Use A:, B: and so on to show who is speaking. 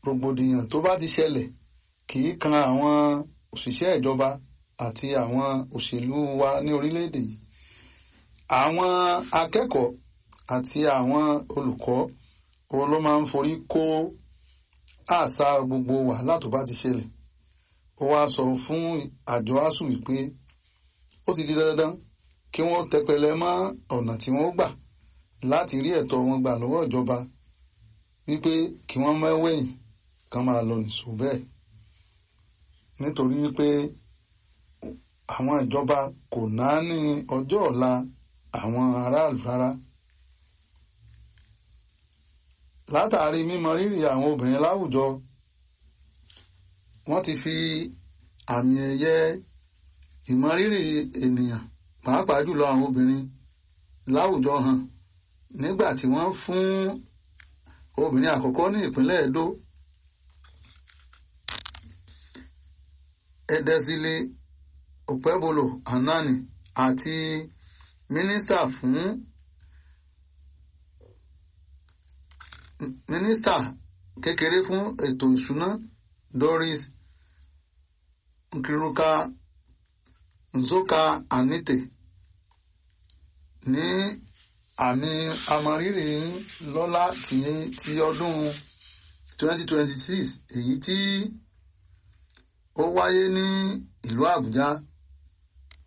A: rògbòdìyàn tó bá ti ṣẹlẹ̀ kì í kan àwọn òṣìṣẹ́ ìjọba àti àwọn òṣèlú wa ní orílẹ̀-èdè yìí àwọn akẹ́kọ̀ọ́ àti àwọn olùkọ́ òun ló máa ń forí kó àṣà gbogbo wàhálà tó bá ti ṣẹlẹ̀ ó wá sọ fún àjọ asuu wípé ó ti di dandan kí wọ́n tẹpẹlẹ mọ́ ọ̀nà tí wọ́n gbà láti rí ẹ̀tọ́ wọn gbà lọ́wọ́ ìjọba wípé kí wọ́n mẹ́wẹ̀yìn kan máa lọ nìṣó bẹ́ẹ̀ nítorí wípé àwọn ìjọba kò náání ọjọ́ ọ̀la àwọn aráàlú rárá látàrí mímọ rírì àwọn obìnrin láwùjọ wọ́n ti fi àmì ẹ̀yẹ ìmọrírì ènìyàn pàápàá jùlọ àwọn obìnrin láwùjọ hàn nígbà tí wọ́n fún obìnrin àkọ́kọ́ ní ìpínlẹ̀ Edo Edezili Okpebholo Anani àti mínísítà fún mínísítà kékeré fún ètò ìṣúná Doris Nkiruka Nzoka Anite ní àmì amọrírì lọ́lá ti ti ọdún 2026 èyí tí ó wáyé ní ìlú Àbújá